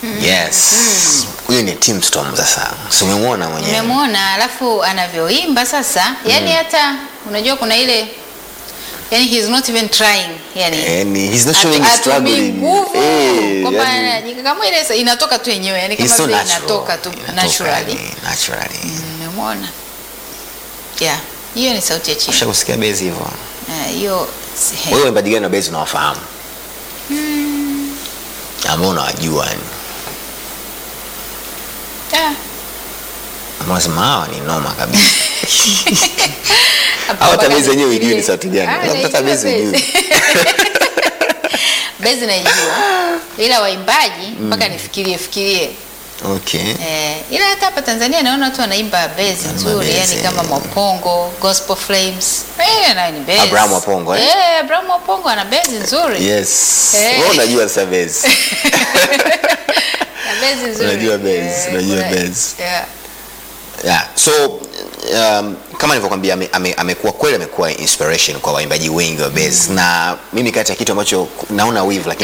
Yes. Huyo ni Tim Storm sasa. Si umemwona mwenyewe? Nimemwona alafu anavyoimba sasa, yani hata unajua kuna ile yani he's not even trying yani Yani he's not Atu- showing atumii struggling. nguvu Eh, kwamba yani- anajikakamua ile sa- inatoka tu yenyewe yani He's kama so vile natural. inatoka tu Inatoka, naturally. yani, naturally. Nimemwona. Yeah, hiyo ni sauti ya chini. Ushakusikia bezi hivyo? Eh, Hiyo si- Wewe waimbaji gani wa bezi unawafahamu? Ambao unawajua yani. Ah, Ambao unasema hawa ni noma kabisa. hapa Au hata mpaka bezi yenyewe nifikirie. ijui ni sauti gani. Ah, Unapata naijua bezi bezi. ujui. Bezi naijua ila waimbaji mpaka nifikirie fikirie Okay. Eh, ila hata hapa Tanzania naona watu wanaimba bezi nzuri, bezi, yani kama eh. Mwapongo, Gospel Flames. Eh, nayo ni bezi. Abraham Mwapongo, eh? Eh, Abraham Mwapongo ana bezi nzuri. Yes. Eh. Wewe unajua sasa bezi. Na bezi nzuri. Unajua bezi, Eh, unajua kuna- bezi. Yeah. Yeah. So um, kama nilivyokuambia ame- ame- amekuwa kweli amekuwa inspiration kwa waimbaji wengi wa bass na mimi kati ya kitu ambacho naona wivu lakini